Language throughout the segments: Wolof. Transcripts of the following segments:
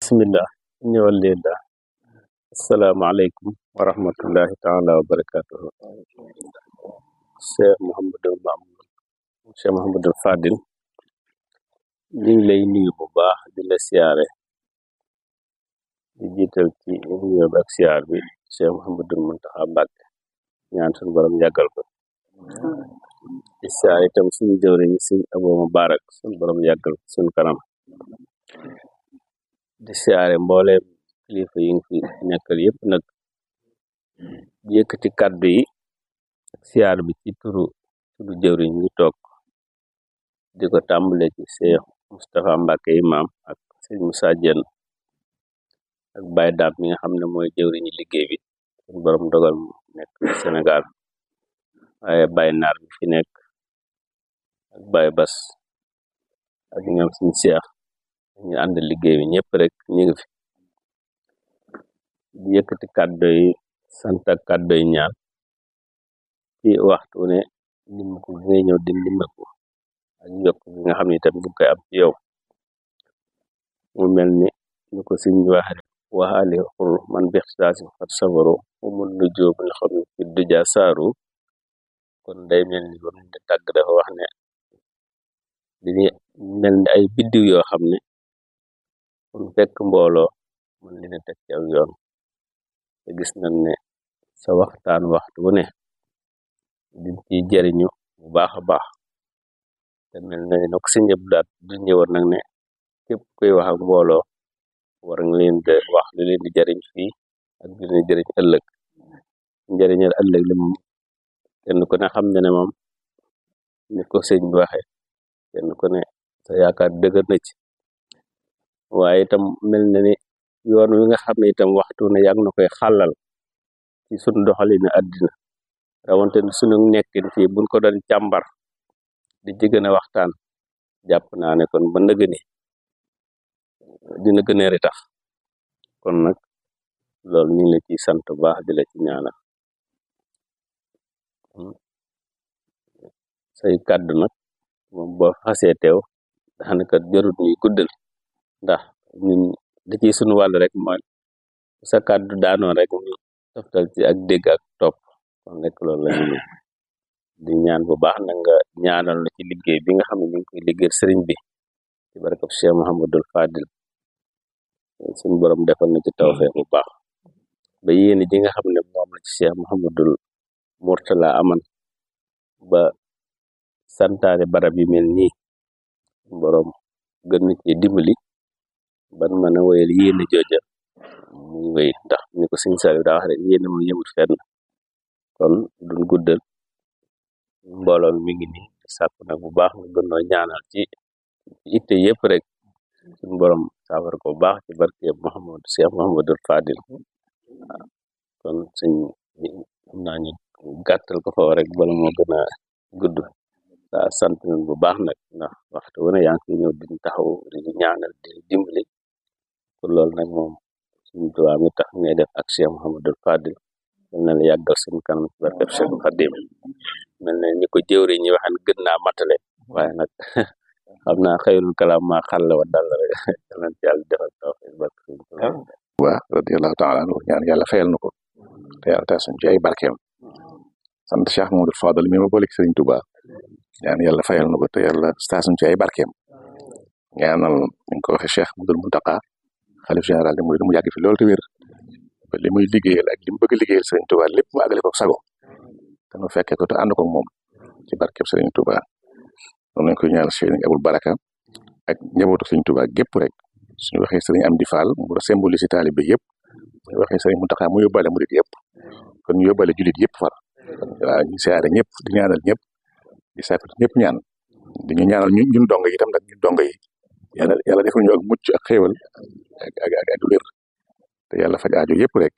bismillah ñëwal leen da asalaamaaleykum wa rahmatullahi taala wa barakatuhu cheikh mohamadul mamoun cheikh mohamadul fadil ñu ngi lay nuyu bu baax di la siyaare di jiital ci nuyoo bi ak siyaar bi cheikh mohamadul muntaxa mbàkke ñaan suñu borom yàggal ko di siyaar itam suñu jëwriñ suñ abo mubarak suñu borom yàggal ko suñu kanam di siyaare mbooleem kilifa yi nga fi nekkal yépp nag di yëkkati kàddu yi ak siyaar bi ci turu turu jëwriñ ñu toog di ko tàmbale ci Cheikh Moustapha Mbacke imam ak sëñ Moussa Dieng ak Baye Dame mi nga xam ne mooy jëwriñu liggéey bi suñu borom dogal mu nekk Sénégal waaye Baye Naar bi fi nekk ak Baye Bas ak ñoom suñu Cheikh ñu ànd liggéey bi ñëpp rek ñu ngi fi di yëkkati kàddu yi sant ak kàddu yi ñaan ci waxtu ne ndimbaku bi ngay ñëw di ndimbaku ak yokk bi nga xam ne itam bu koy am ci yow mu mel ni ñu ko siñ waxe waxaale xul man bixtaasi fat safaru umul nu jóobul xam ne fi duja saaru kon day mel ni ba mu di tàgg dafa wax ne dini mel ni ay biddiw yoo xam ne kon fekk mbooloo mën leen teg ci aw yoon te gis nañ ne sa waxtaan waxtu wu ne di ci jariñu bu baax a baax te mel na ne ko si ñëpp daat du ñëwoon nag ne képp koy wax ak mbooloo war nga leen di wax lu leen di jariñ fii ak lu leen di jariñ ëllëg njariñal ëllëg li moom kenn ku ne xam ne ne moom ni ko sëñ bi waxe kenn ku ne sa yaakaar dëgër na ci waaye itam mel na ni yoon wi nga xam ne itam waxtu ne yàgg na koy xàllal ci sunu doxalinu àddina rawante ne sunu nekkin fii buñ ko doon càmbar di ci gën a waxtaan jàpp naa ne kon ba nëgë ni dina gën a ritax kon nag loolu ñu ngi la ciy sant bu baax di la ci ñaanal say kàddu nag moom boo xasee teew daanaka jarut ñuy guddal ndax ñun da ciy sunu wàll rek mooy sa kàddu daanoo rek ñu toftal ci ak dégg ak topp kon rek loolu la ñu di ñaan bu baax na nga ñaanal la ci liggéey bi nga xam ne ñu ngi koy liggéey sëriñ bi ci barkab Cheikh Mouhamadul Fadil suñu borom defal na ci tawfeex bu baax ba yéene ji nga xam ne moom la ci Cheikh Mouhamadul Mourtala aman ba santaane barab yi mel nii borom gën na ci dimbali ban mën a woyal yéene jooja muy wéy ndax ni ko sëñ Saliou daa wax rek yéene moom yëmut fenn kon duñ guddal mbooloo mi ngi nii sàkku nag bu baax nga gënoo ñaanal ci itte yëpp rek suñ borom saafar ko bu baax ci barke Mouhamad Cheikh Mouhamadul Fadil waaw kon suñ xam naa ñu gàttal ko fa rek bala moo gën a gudd waa sant nañ bu baax nag ndax waxtu wu ne yaa ngi koy ñëw di taxaw di ñaanal di dimbali pour loolu nag moom suñu tubaab mi tax ngay def ak Cheikh Mouhamadul Fadil mel na la yàggal suñu kanam ci barkeb Cheikh Khadim mel na ni ko jëwri ñi waxan gën naa matale waaye nag xam naa xëyrul kalaam maa xàll wa dal rek yàlla ci yàlla defal tawfiq barke suñu tubaab waa radiyallahu taala anhu ñaan yàlla fayal na ko te yàlla taas suñ ci ay barkeem sant Cheikh Mouhamadul Fadil mi ma booleeg Sëriñ Tuubaa ñaan yàlla fayal na ko te yàlla taas suñ ci ay barkeem ñaanal ñu ko waxee Cheikh Mouhamadul Muntaqa xalif général de Mouride mu yàgg fi loolu te wér ba li muy liggéeyal ak li mu bëgg liggéeyal Sëriñ Tuubaa lépp mu àggale ko sago te nu fekkee ko te ànd ko moom ci barkeb Sëriñ Tuubaa noonu lañ koy ñaanal Sëriñ Abul Baraka ak njabootu Sëriñ Tuubaa gépp rek suñu waxee Sëriñ Amdi Fall mu symboliser taalibe yëpp suñu waxee Sëriñ Muntaxa mu yóbbaale murid yëpp kon ñu yóbbaale julit yëpp far waaw ñu siyaare ñëpp di ñaanal ñëpp di sàkku ñëpp ñaan di ñu ñaanal ñun ñun dong yi itam nag ñun dong yi yàlla yàlla defal ñu ak mucc ak xéewal ak ak ak ak wér te yàlla faj aajo yëpp rek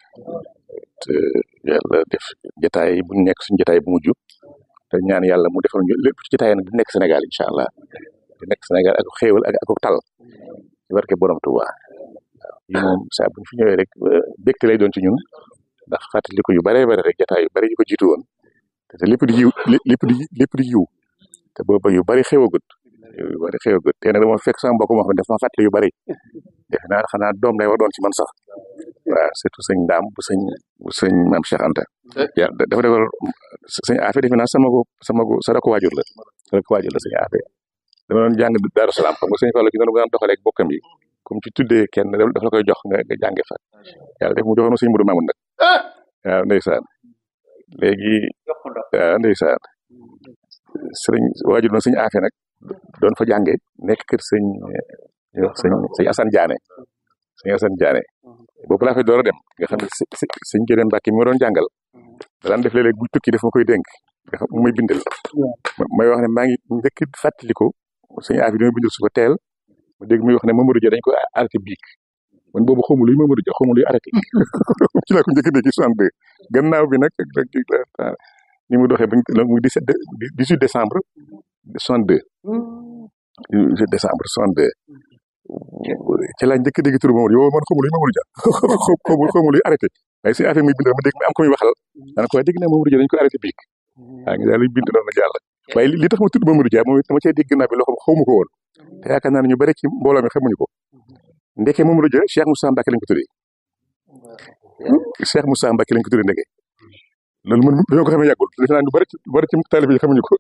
te yàlla def jotaay bu nekk suñu jotaay bu mujj te ñaan yàlla mu defal ñu lépp ci jotaay nag di nekk Sénégal incha allah di nekk Sénégal ak xéewal ak ak tal ci barke borom Tuuba waaw yi moom saa bu ñu fi ñëwee rek bégte lay doon ci ñun ndax fàttali ko yu baree bare rek jotaay yu bari yu ko jiitu woon te lépp di yiw lépp di lépp di yiw te booba yu bari xewagut yu bari xewagut te nag dama fekk sama mbokk moo xam ne dafa ma fàttali yu bari defe naa xanaa doom lay war doon ci man sax waaw surtout sëñ Ndaam bu sëñ bu sëñ maam Cheikh Anta ya dafa defal sëñ Afe defe naa sama ko sama ko sa ko waajur la sa ko waajur la sëñ Afe dama doon jàng Daaru Salaam xam nga sëñ Fallu ci noonu bu daan doxalee ak bokkam yi comme ci tuddee kenn dafa la koy jox nga nga jànge fa yàlla def mu joxoon sëñ Mudu Maamun nag waaw ndeysaan léegi waaw ndeysaan sëriñ waajur na sëñ Afe nag doon fa jànge nekk kër sëñ sëñ sëñ Assane Diané sëñ Assane Diané boobu laa fay door a dem nga xam ne sëñ Jëleen Mbàkke mi ma doon jàngal daan def léeg-léeg bu tukki def ma koy dénk nga xam mu may bindal may wax ne maa ngi njëkk fàttaliku sëñ Afe di ma bindal suba teel ma dégg muy wax ne Mamadou Dia dañ ko arrêté biig man boobu xawma luy Mamadou Dia xawma luy arrêté ci laa ko njëkk a dégg ci 62 gannaaw bi nag ni mu doxee ba muy 17 18 décembre 62 18 décembre 62 ci laa njëkk a dégg turu Mamadou yow man xawma luy Mamadou Dia xawma xawma luy arrêté waaye sëñ Afe muy bindal ma dégg ma am ko muy waxal dana ko waaye dégg naa Mamadou Dia dañ ko arrêté biig waa ngi daal luy bind noonu jàll waaye li tax ma tudd Mamadou Dia moom dama cee dégg gannaaw bi loo xam xawma ko woon te yaakaar naa ne ñu bari ci mbooloo mi xamuñu ko ndeke Mamadou Dia Cheikh Moussa Mbacke lañ ko tuddee Cheikh Moussa Mbacke lañ ko tuddee ndeke loolu man dañoo ko xamee yàggul defe naa ñu bari ci bari ci taalibe yi xamuñu ko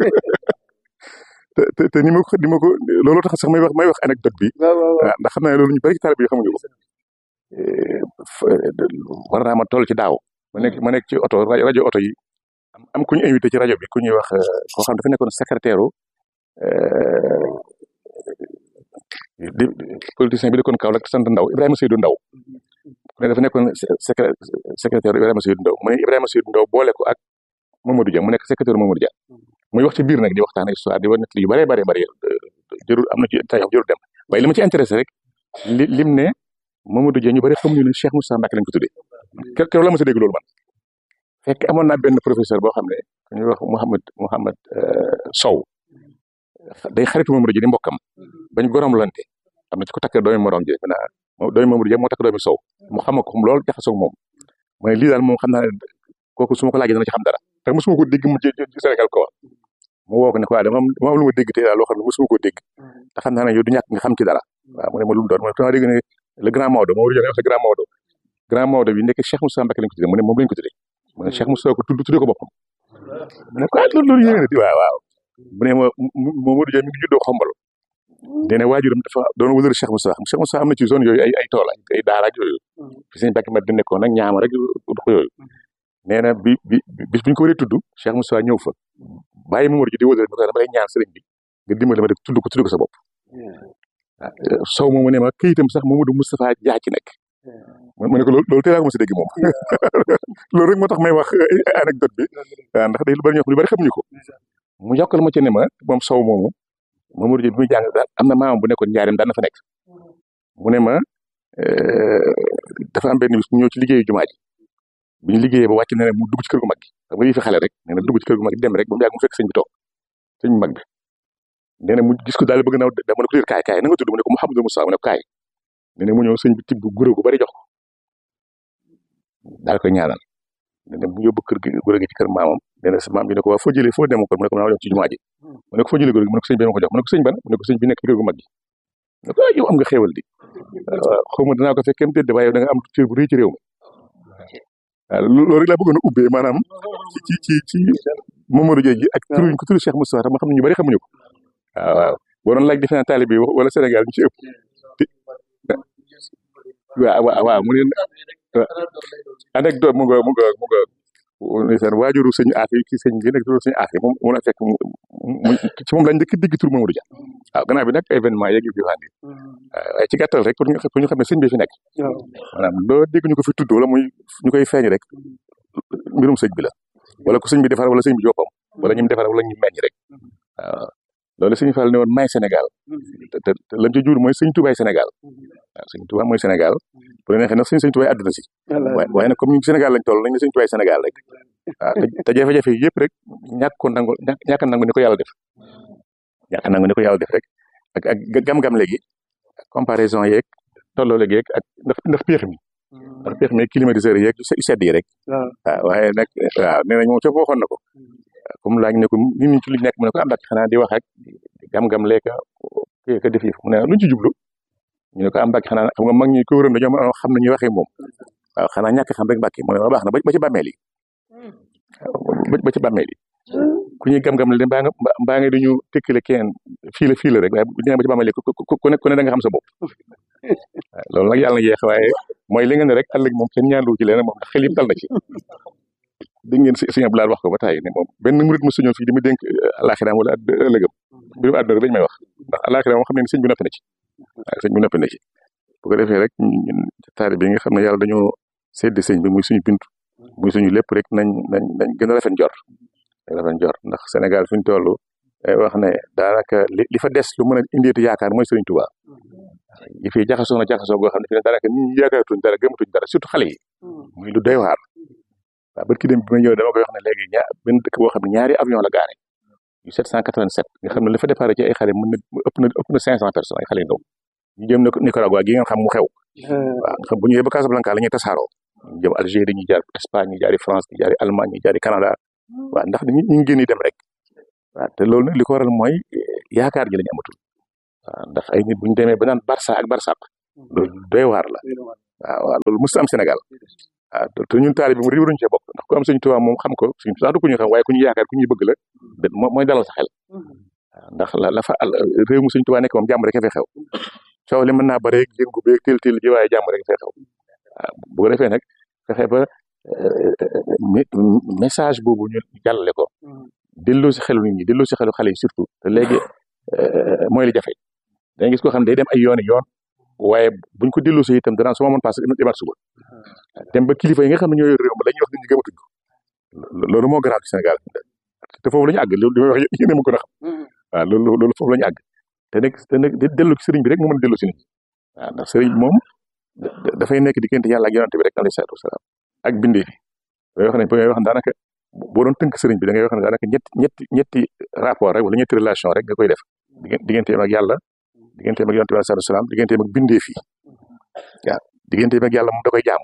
te te te ni ma ko ni ma ko loolu tax sax may wax may wax anecdote bi ndax xam naa ne loolu ñu bari ci taalibe yi xamuñu ko war naa ma toll ci daaw ma nekk ma nekk ci oto rajo oto yi am am ku ñu invité ci rajo bi ku ñuy wax koo xam dafa nekkoon secrétaire di politicien bi dëkkoon Kaolack sant Ndaw Ibrahima Seydou Ndaw ku ne dafa nekkoon secrétaire Ibrahima Seydou Ndaw mu ne Ibrahima Seydou Ndaw boole ko ak Mamadou Dia mu nekk secrétaire Mamadou Dia muy wax ci biir nag di waxtaan histoire di wax nit yu bare bare bare jërul am na ci tay jërul dem waaye li ma ci intéressé rek li lim ne Mamadou Dia ñu bari xamuñu ne Cheikh Moussa Mbacke lañ ko tuddee keroog la ma sa dégg loolu man fekk amoon naa benn professeur boo xam ne ku ñuy wax Mouhamed Mouhamed Sow day xaritu Mamadou Dia di mbokkam bañ gorom lante am na ci ko takk doomi morom ji naa doomi Mamadou Dia moo takk doomi Sow mu xam ko loolu jaxasoo moom mooy lii daal moom xam naa ne kooku su ma ko laajee dana ci xam dara te mosuma ko dégg mu ci Sénégal ko wax mu woo ko ne ko waa dama dama am lu ma dégg tey daal loo xam ne mosuma ko dégg te xam naa ne yow du ñàkk nga xam ci dara waaw mu ne ma lu mu doon mu ne dama dégg ne le grand Maodo Mamadou Dia wax le grand Maodo grand Maodo bi nekk Cheikh Moussa Mbacke lañ ko tuddee mu ne moom lañ ko tuddee mu ne Cheikh Moussa ko tudd tuddee ko boppam mu ne ko ah loolu loolu yéene di waaw waaw mu ne ma Mamadou Dia mi ngi juddoo xombal nee na waajuram dafa doon wëlër Cheikh Moussa Cheikh Moussa am na ci zone yooyu ay ay tool ay daara ak yooyu fi sëñ Mbacke ma di nekkoon nag ñaama rek dox yooyu nee na bi bi bis bu ñu ko waree tudd Cheikh Moussa ñëw fa bàyyi Mamadou Dia di wëlër bi ko dama lay ñaan sëriñ bi nga dimbali ma rek tudd ko tudd ko sa bopp sow moomu ne ma këyitam sax Mamadou Moustapha Dia ci nekk mu ne ko loolu loolu teel a ko mos a dégg moom loolu rek moo tax may wax anecdote bi waaw ndax day lu bari ñoo xam lu bari xamuñu ko mu yokkal ma ci ne ma moom sow moomu Mamadou Dia bi muy jàng daal am na maamam bu nekkoon njaareem daan na fa nekk mu ne ma dafa am benn bis mu ñëw ci liggéeyu jumaa ji bi ñu liggéeyee ba wàcc na ne mu dugg ci kër gu mag gi xam nga yi fi xale rek nee na dugg ci kër gu mag gi dem rek ba mu yàgg mu fekk sëñ bi toog sëñ bi mag bi nee na mu gis ko daal bëgg na dama ne ko kaay kaay na nga tudd mu ne ko Mouhamadou Moussa mu ne ko kaay nee na mu ñëw sëñ bi tibb guro gu bari jox ko daal koy ñaanal nee na mu yóbbu kër gi guro gi ci kër maamam nee na sa maam bi ne ko waa foo jëlee foo dem ko mu ne ko maa jox ci jumaa ji mu ne ko foo jëlee guro gi mu ne ko sëñ bi ma ko jox mu ne ko sëñ ban mu ne ko sëñ bi nekk ci kër gu mag gi mu ne ko yow am nga xéewal di xaw ma danaa ko fekk kenn tëdd waaye yow da nga am cër bu rëy ci réew mi waaw loolu rek laa bëggoon a ubbee maanaam ci ci ci Mamadou Dia ji ak turuñ ko turu Cheikh Moustapha tam ma xam ne ñu bari xamuñu ko waaw waaw boo doon laaj defe naa taalibe bi wala Sénégal ñu ci ëpp waaw waaw waaw mu ne anecdote mu nga mu nga mu nga ndeysaan waajuru sëñ Afe ci sëñ bi nekk turu sëñ Afe moom mu la fekk mu ci moom lañ njëkk digg tur Mamadou Dia waaw gannaaw bi nag événement yeeg yu fi waxandi waaye ci gàttal rek pour ñu pour ñu xam ne sëñ bi fi nekk maanaam loo dégg ñu ko fi tudd wala muy ñu koy feeñ rek mbirum sëñ bi la wala ko sëñ bi defar wala sëñ bi joppam wala ñim defar wala ñu meññ rek waaw loolu sëñ Fall ne woon may Sénégal te te lam ci jur mooy sëñ Tubaay Sénégal waaw sëñ Tubaay mooy Sénégal bu la neexee nag sëñ sëñ Tubaay àdduna si waaye nag comme ñu Sénégal lañ toll nañ ne sëñ Tubaay Sénégal rek waaw te jafe-jafe yëpp rek ñàkk ko nangu ñàkk nangu ni ko yàlla def ñàkk nangu ni ko yàlla def rek ak ak gam-gam léegi comparaison yeeg tolloo léegi yeeg ak ndax ndax péex mi ndax péex mi climatiseur yeeg yu sedd yi rek waaw waaye nag waaw nee nañ moom ca waxoon na ko comme laaj ne ko nit ñi ci li nekk mu ne ko àndak xanaa di wax ak gam-gam leeka ka def yi mu ne luñ ci jublu ñu ne ko am Mbàkke xanaa xam nga mag ñi ko wëroon dañoo mën a xam ne ñuy waxee moom waaw xanaa ñàkk xam rek Mbàkke mu ne ma baax na ba ci bàmmeel yi ba ci bàmmeel yi ku ñuy gam-gam le mbaa nga mbaa nga dañu tëkkale kenn fii la fii la rek waaye bu ñu ba ci bàmmeel yi ku ne ku ne da nga xam sa bopp loolu nag yàlla na yeex waaye mooy li nga ne rek ëllëg moom kenn ñaandu ci leneen moom ndax xel yëpp dal na ci dégg ngeen sëñ Abdoulaye wax ko ba tàyyi ne moom benn murit mu suñu fii di mu dénk alaxiraam wala ëllëgam mbirum àdduna rek lañ may wax ndax alaxiraam moom xam ne sëñ bi noppi na ci waaw sëñ bi noppi na ci bu ko defee rek ñun taari bi nga xam ne yàlla dañoo seddi sëñ bi muy suñu bintu muy suñu lépp rek nañ nañ nañ gën a rafet njort rafet njort ndax Sénégal fi ñu toll day wax ne daanaka li li fa des lu mën a indeeti yaakaar mooy Sëriñ Tuubaa yi fi jaxasoo na jaxasoo goo xam ne fi ne daanaka nit ñi yaakaaratuñ dara gëmatuñ dara surtout xale yi muy lu doy waar waaw barki dem bi ma ñëw dama koy wax ne léegi ñaar benn dëkk boo xam ne ñaari avion la gaare yu 787 nga xam ne la fa départ ci ay xale mën na ëpp na ëpp na 500 personnes ay xale yu ndaw ñu jëm na Nicaragua gi nga xam mu xew waaw nga xam bu ñëwee ba Casablanca la ñuy tasaaroo ñu jëm Algérie ñu jaar Espagne ñu jaari France ñu jaari Allemagne ñu jaari Canada waaw ndax ñu ngi génn dem rek waaw te loolu nag li ko waral mooy yaakaar ji lañu amatul waaw ndax ay nit bu ñu demee ba naan Barça ak Barsaq loolu doy waar la waaw waaw loolu mosut am Sénégal waaw te ñun taali bi mu riwruñu cee bokk ndax ku am Sëñ Tuubaa moom xam ko Sëñ Tuubaa du ko ñu xam waaye ku ñu yaakaar ku ñuy bëgg la mooy dalal sa xel waaw ndax la la fa réew mu Sëñ Tuubaa nekk moom jàmm rek a fay xew coow li mën naa bare yëngu beeg teel teel ji waaye jàmm rek a fay xew waaw bu ko defee nag fexe ba message boobu ñu jàllale ko delloo si xelu nit ñi delloo si xelu xale yi surtout te léegi mooy li jafe dañuy gis koo xam ne day dem ay yooni yoon waaye buñ ko delloo si itam danaan su ma mën passé demaat suba dem ba kilifa yi nga xam ne ñoo yor réew mi la ñuy wax nit ñi gëmatuñ ko loolu moo garaaw ci Sénégal te foofu la ñu àgg loolu li may wax yéen a ma ko a xam waaw loolu loolu foofu la ñu àgg te nag te nag delloo ci sëriñ bi rek moo mën a delloo si nit ñi waaw ndax sëriñ moom dafay nekk diggante yàlla ak yonante bi rek alayhi salaatu wasalaam ak bindee fi da ngay wax ne ba ngay wax ne daanaka boo doon tënk sëriñ bi da ngay wax ne daanaka ñetti ñetti ñetti rapport rek wala ñetti relation rek nga koy def digganteem ak yàlla digganteem ak yonante bi alayhi salaatu wasalaam digganteem ak bindee fi waaw digganteem ak yàlla moom da koy jaamu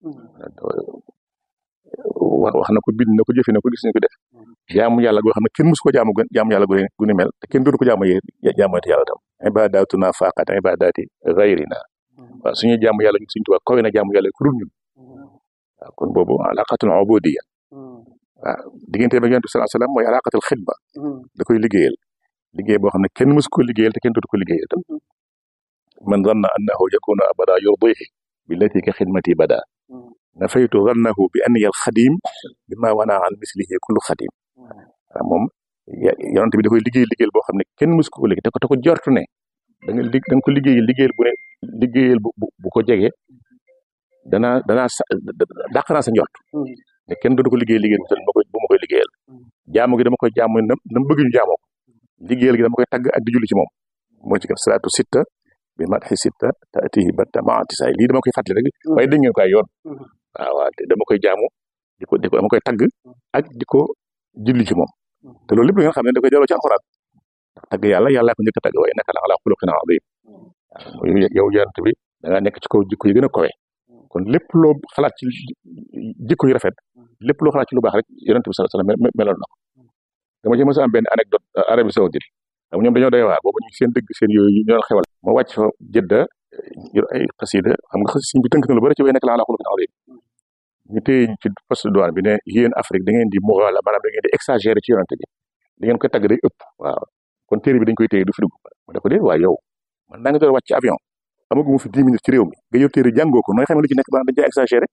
wax wax na ko bind na ko jëfe na ko gis nañu ko def jaamu yàlla goo xam ne kenn musu ko jaamu jaamu yàlla gu ni mel te kenn dootu ko jaamu yee jaamooti yàlla tam ibadatuna faqat ibadati gayrina waaw suñuy jaamu yàlla ñu suñu tubaab kawe na jaamu yàlla ku dul ñun waaw kon boobu alaqatul ubudiyya waaw diggante ba yonent bi sallallahu alayhi wasallam mooy alaqatul xidma da koy liggéeyal liggéey boo xam ne kenn musu ko liggéeyal te kenn dootu ko liggéeyal tam man zanna annahu yakunu abada yurdihi billati ka xidmati bada nafaytu zannahu bi anniya alxadim bi ma wana an mislihi kullu xadim waaw moom yonent bi da koy liggéey liggéeyal boo xam ne kenn musu ko liggéey te ko te ko jortu ne da nga da nga ko liggéeyal liggéeyal bu ne liggéeyal bu bu ko jege danaa danaa sa dàq naa sa njort te kenn dootu ko liggéey liggéeyal bu ma koy bu ma koy liggéeyal jaamu gi dama koy jaamu na na bëgg ñu jaamoo ko liggéeyal gi dama koy tagg ak di julli ci moom moo ci gën salaatu sitta bi madhi sitta taatihi batta maatisaay lii dama koy fàttali rek waaye dégg ngeen ko ay yoon waaw waaw dama koy jaamu di ko di ko dama koy tagg ak di ko julli ci moom te loolu lépp nga xam ne da koy delloo ci alxuraan ndax tagg yàlla yàllaa ko njëkk a tagg waaye innaka la ala xuluqin azim waaw yow yonent bi da ngaa nekk ci kaw jikko yi gën a kowe kon lépp loo xalaat ci jikko yu rafet lépp loo xalaat ci lu baax rek yonent bi sallallahu alayhi wasallam meloon na ko dama ci mës a am benn anecdote Arabie Saoudite xam ñoom dañoo doy waar boobu ñu seen dëgg seen yooyu ñu doon xewal ma wàcc fa jëdda yor ay xasida xam nga xasi bi tënk na lu bari ci way nekk la ala xuluqin azim ñu téye ci poste de douane bi ne yéen Afrique da ngeen di mughalla maanaam da ngeen di exagérer ci yonent bi da ngeen koy tagg day ëpp waaw kon téere bi dañ koy téye du fi dugg ma ne ko déet waaye yow man naa nga doon wàcc ci avion amagu mu fi dix minutes ci réew mi nga yor téere jàngoo ko nooy xam ne lu ci nekk maanaam dañ cee exagéré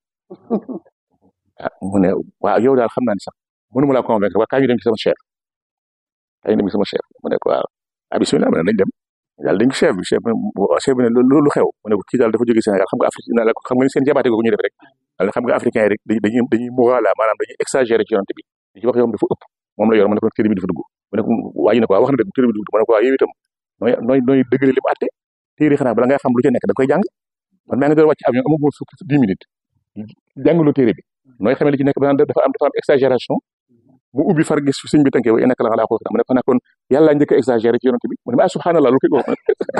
ah mu ne waaw yow daal xam naa ni sax mënuma laa convaincre waa kaa ñu dem ci sama chef kaa ñu dem ci sama chef mu ne ko waaw ah bismillah ma ne nañ dem daal dañ ko chef bi chef bi chef bi ne loolu xew mu ne ko kii daal dafa jógee Sénégal xam nga Afrique na la xam nga ni seen jabaate ko ñu def rek daal xam nga africain yi rek dañuy dañuy muwaala maanaam dañuy exagéré ci yonent bi di ci wax yow dafa ëpp moom la yor ma ne ko téere bi dafa dugg mu ne ko waa ji ne ko waa wax na dëgg téere bi dugg ma ne ko waa yow itam nooy nooy nooy dëggale li mu àtte téere xanaa bala ngay xam lu ca nekk da koy jàng man maa ngi doon wàcc avion amaguma fukki dix minutes jàngaloo téere bi nooy xamee li ci nekk ba dafa am dafa am exagération mu ubbi far gis sëñ bi tënkee wa innaka la ala xuluqin mu ne ko nag kon yàlla njëkk a exagéré ci yonent bi mu ne ma subhanallah lu koy wax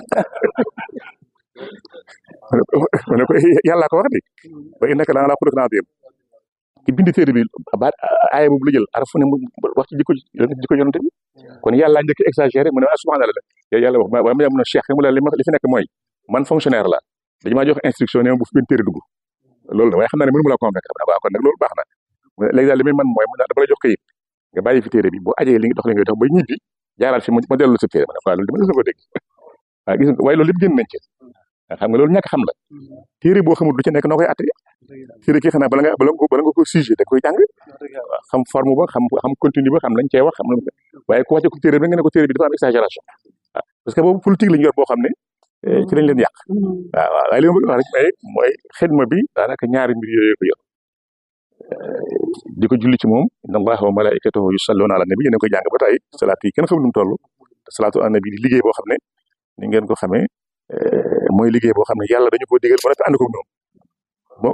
mu ne ko yàllaa ko wax de wa innaka la ala xuluqin azim ci bindi téere bi baat aaya boobu la jël arafu ne mu wax ci jikko jikko yonent bi kon yàlla njëkk exagéré mu ne ah subhanallah yow yàlla wax waaye ma mun a cheikh mu la li li fi nekk mooy man fonctionnaire la dañu maa jox instruction ne ma bu fi benn téere dugg loolu la waaye xam naa ne mënu ma la convaincre waaw kon nag loolu baax na léegi daal li may man mooy mu dama la jox kayit nga bàyyi fi téere bi boo ajee li nga dox li ngay dox ba ñibbi jaaral fi ma dellu sa téere ma ne waaw loolu dama la ko dégg waaw gis nga waaye loolu lépp génn nañ ci xam nga loolu ñàkk xam la téere boo xamul lu ci nekk noo koy atte téere kii xanaa bala nga bala nga bala nga ko sujet da koy jàng waaw xam forme ba xam xam continue ba xam lañ cee wax xam waaye ku wàcce ko téere bi nga ne ko téere bi dafa am exagération waaw parce que boobu politique lañu yor boo xam ne ci lañ leen yàq waaw waaw waaye li ma bëgg wax rek mooy mooy xidma bi daanaka ñaari mbir yooyu ko yor di ko julli ci moom inna allaha wa malaikatahu yusalluna ala nabi yéen a koy jàng ba tey salaat yi kenn xam nu mu toll salaatu ala nabi di liggéey boo xam ne ni ngeen ko xamee mooy liggéey boo xam ne yàlla dañu ko digal ba noppi ànd ko ñoom bon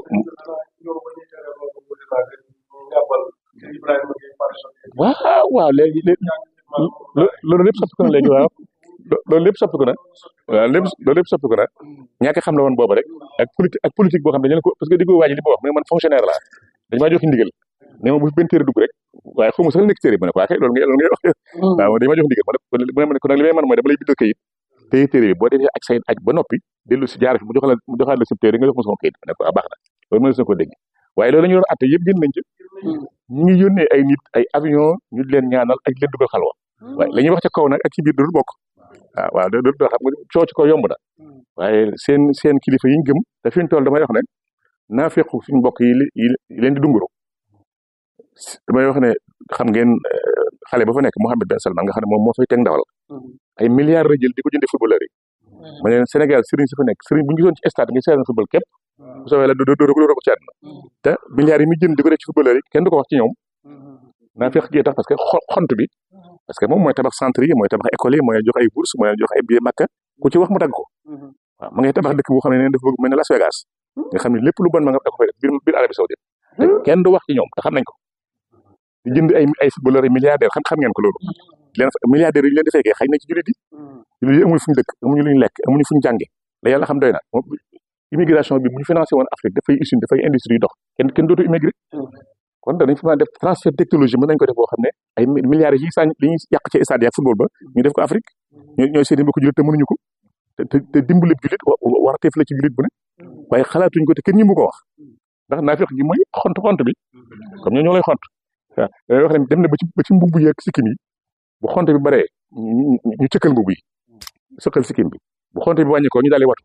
waaw waaw léegi léegi loolu lépp soppiku na léegi waaw loolu lépp soppiku na waaw lépp loolu lépp soppiku na ñàkk xam la woon booba rek ak politique ak politique boo xam ne dañu ko parce que di ko waaj li ma wax mu ne man fonctionnaire laa dañu maa jox ndigal ne ma bu fi benn téere dugg rek waaye xaw ma sax nekk téere bi ne ko waa kay loolu ngay loolu ngay wax waaw dañu ma jox ndigal ma ne ko nag li may man mooy dama lay bindal kayit téye téere bi boo defee aj say aj ba noppi dellu si jaar fi mu jox la mu joxaat la si téere nga jox ma sama kayit ma ne ko ah baax na loolu mën na ko dégg waaye loolu la ñu yor atte yëpp génn nañ ci ñu ngi yónnee ay nit ay avion ñu di leen ñaanal ak leen dugal xalwa waaye la ñuy wax ca kaw nag ak ci biir dootul bokk waaw waaw dootul xam nga coow ci kaw yomb na waaye seen seen kilifa yi ñu gëm te fi ñu toll damay wax ne naa fekk suñu mbokk yi yi leen di dunguru damay wax ne xam ngeen xale ba fa nekk Mohamed Ben Salman nga xam ne moom moo fay teg ndawal ay milliards la jël di ko jëndee footballeur yi ma ne Sénégal sëriñ si fa nekk sëriñ bu ñu gisoon ci stade nga seetaan football képp bu soobee la doo doo ko doo ko ci àdduna te milliards yi muy jënd di ko def ci footballeur yi kenn du ko wax ci ñoom naa fekk gee tax parce que xont bi parce que moom mooy tabax centre yi mooy tabax école yi mooy jox ay bourse mooy jox ay billet makka ku ci wax mu dagg ko waaw ma ngay tabax dëkk boo xam ne dafa bëgg mel ne Las Vegas nga xam ne lépp lu bon ma nga da ko fay def biir biir Arabie Saoudite te kenn du wax ci ñoom te xam nañ ko di jënd ay ay footballeur yi milliardaire xam xam ngeen ko loolu leen milliardaires yi ñu leen di fekkee xëy na ci jullit yi jullit yi amuñu fu ñu dëkk amuñu lu ñu lekk amuñu fu ñu jànge la yàlla xam doy na immigration bi bu ñu financé woon Afrique dafay usine dafay industrie yu dox kenn kenn dootu immigré kon danañ fa mën a def transfert technologie mën nañ ko def boo xam ne ay milliards yi sañ li ñuy yàq ci stade yi ak football ba ñu def ko Afrique ñooy ñooy seen mbokku jullit te mënuñu ko te te dimbali jullit warteef la ci jullit bu ne waaye xalaatuñ ko te kenn ñi mu ko wax ndax naa fekk gi mooy xont xont bi comme ñoo ñoo lay xont waaw dañuy wax ne dem na ba ci ba ci mbubb yeeg sikkim yi bu xont bi baree ñu cëkkal mbubb yi sëkkal sikkim bi bu xont bi wàññi ko ñu daal di watu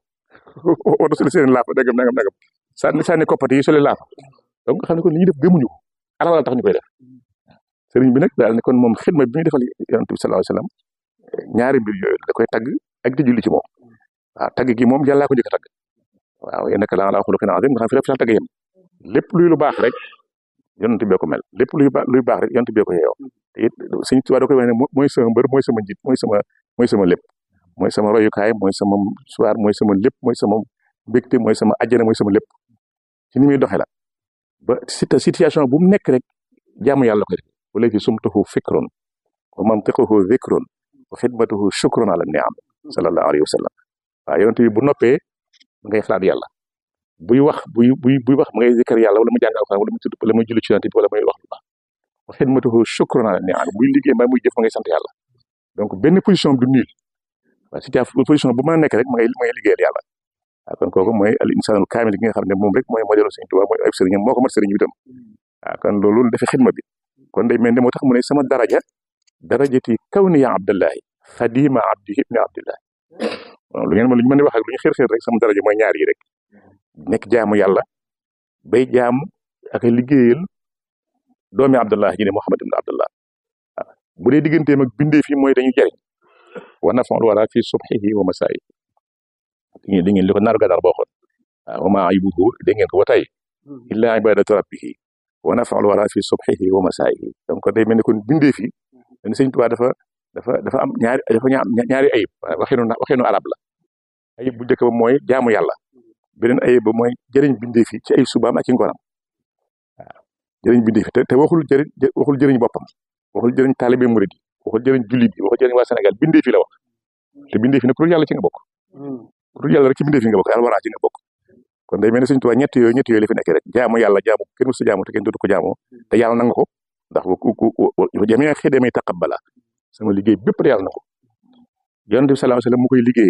watu soli seen laafa dagam nagam nagam sànni sànni koppati yi soli laafa donc nga xam ne kon li ñuy def gëmuñu ko alal la tax ñu koy def sëriñ bi nag daal ne kon moom xidma bi muy defal yonent bi sallallahu alayhi wasallam ñaari mbir yooyu da koy tagg ak di julli ci moom waaw tagg gi moom yàllaa ko njëkk a tagg waaw yéen nag la ala xuluqin azim nga xam fi rek fi sax tagg yem lépp luy lu baax rek yonent bee ko mel lépp luy baax luy baax rek yonent bee ko yeewoo te it suñ tubaab da koy wax ne mooy sama mbër mooy sama njiit mooy sama mooy sama lépp mooy sama royukaay mooy sama soir mooy sama lépp mooy sama mbégte mooy sama ajjana mooy sama lépp ci ni muy doxee la ba situation bu mu nekk rek jaamu yàlla koy def wala fi sumtuhu fikrun wa mantiquhu dhikrun wa xidmatuhu shukrun ala ni'am sallallahu alayhi wa sallam waaw yonent bi bu noppee ngay xalaat yàlla buy wax buy buy buy wax ma ngay zikkar yàlla wala mu jàng alxuraan wala mu tudd wala muy julli ci yonent bi wala muy wax lu baax wa xidmatuhu shukrun ala ni'am buy liggéey mbaa muy jëf ma ngay sant yàlla donc benn position du nul waaw situation position bu mën a nekk rek ma ngay ma ngay liggéeyal yàlla waaw kon kooku mooy al insanul kaamil gi nga xam ne moom rek mooy modèle Sëriñ Tuubaa mooy ay sëriñam moo ko mat sëriñ bi tam waaw kon loolu dafa xidma bi kon day mel ne moo tax mu ne sama daraja darajati kawni ya abdallahi xadima abdi ibni abdillahi lu ngeen ma lu ñu mën a wax ak lu ñu xër xër rek sama daraja mooy ñaar yi rek nekk jaamu yàlla bay jaamu ak liggéeyal doomi abdullah ji ne Muhammad ibn abdullah waaw bu dee digganteem ak bindee fi mooy dañu jariñ wa nafa'ul wara fi subhihi wa masaayi di ngeen li ko naaru gànnaar boo xoon waaw wa maa aybuhu dégg ngeen ko ba tey illa ibadatu rabbihi wa nafa'ul wara fi subhihi wa masaayi donc day mel ni kon bindee fi dañ sëñ Tuubaa dafa dafa dafa am ñaari dafa ñaari ayib waxinu waxinu arab la ayib bu njëkk ba mooy jaamu yàlla beneen ayib ba mooy jëriñ bindee fi ci ay subaam ak ci ngoram waaw jëriñ bindee fi te te waxul jëriñ waxul jëriñ boppam waxul jëriñ taalibe murid yi waxul jëriñ jullit yi waxul jëriñ waa Sénégal bindee fi la wax te bindee fi nag ku dul yàlla ci nga bokk ku dul yàlla rek ci bindee fi nga bokk yàlla waraa ci nga bokk kon day mel ne Sëñ Tuubaa ñett yooyu ñett yooyu la fi nekk rek jaamu yàlla jaamu kenn musu jaamu te kenn dootu ko jaamoo te yàlla nangu ko ndax ku ku jamee xëy demee taqabbala sama liggéey bépp yàlla na ko yonent bi sallallahu alayhi wasallam mu koy liggéeyal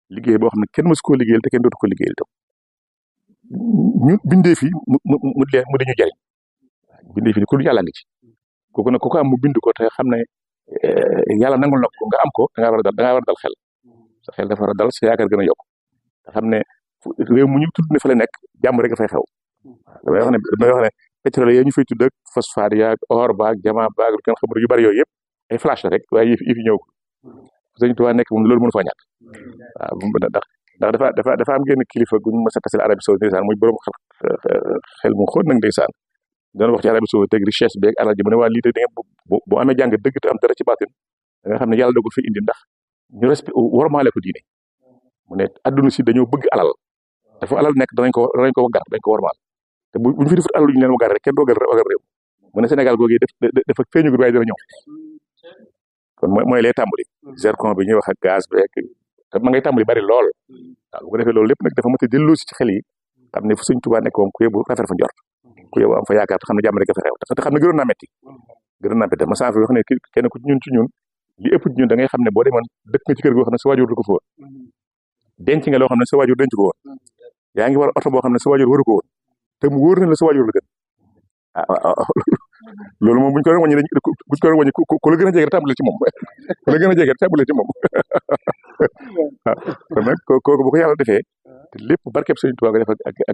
liggéey boo xam ne kenn mësu koo liggéeyal te kenn dootu ko liggéeyal itam ñu bindee fi mu mu mu leen mu dañu jariñ bindee fi ku dul yàlla ngi ci kooku nag ku ko am mu bind ko te xam ne yàlla nangul na ko nga am ko da ngaa war a dal da ngaa war a dal xel sa xel dafa war a dal sa yaakaar gën a yokk te xam ne réew mu ñu tudd ne fa la nekk jàmm rek dafay xew damay wax ne damay wax ne pétrole yooyu ñu fay tudd ak phosphate yaag or baag jama baag lu kenn xamul yu bari yooyu yëpp ay flash la rek waaye yëf yëf yi ñëw ko sëñ Tuubaa nekk moom loolu mënu faa ñàkk waaw ndax ndax dafa dafa dafa am genn kilifa guñ mës a tasel Arabie Saoudite ndeysaan muy borom xel mu xóot nag ndeysaan doon wax ci Arabie Saoudite teg richesse beeg alal ji mu ne waa lii de da ngeen bu bu amee jàng dëgg te am dara ci baatin da nga xam ne yàlla dogul fi indi ndax ñu respect wormaale ko diine mu ne adduna si dañoo bëgg alal dafa alal nekk danañ ko danañ ko waggar dañ ko wormaal te bu buñu fi defut alal ñu leen waggar rek kenn doogal waggar réew mu ne Sénégal googu def dafa feeñugul waaye dana ñëw kon mooy mooy lay tàmbali zircon bi ñuy wax ak gaz beeg te ma ngay tàmbali bari lool waaw bu ko defee loolu lépp nag dafa mën a delloo si ci xel yi xam ne fu Sëñ Tuubaa nekk moom ku yóbbu rafet fa njort ku yóbbu am fa yaakaar te xam ne jàmm rek a fa xew te xam ne gënoon naa metti gënoon naa metti ma saa fi wax ne kenn ku ci ñun ci ñun li ëpp ci ñun da ngay xam ne boo demoon dëkk nga ci kër goo xam ne sa waajur du ko fa woon denc nga loo xam ne sa waajur denc ko woon yaa ngi war oto boo xam ne sa waajur waru ko woon te mu wóor na la sa waajur la gën ah loolu moom bu ñu ko doon wàññi dañ bu ñu ko doon wàññi ku la gën a jege tàmbale ci moom ku la gën a jege tàmbale ci moom waaw kon nag kooku bu ko yàlla defee te lépp barkeb Sëriñ Tuubaa ko def ak ak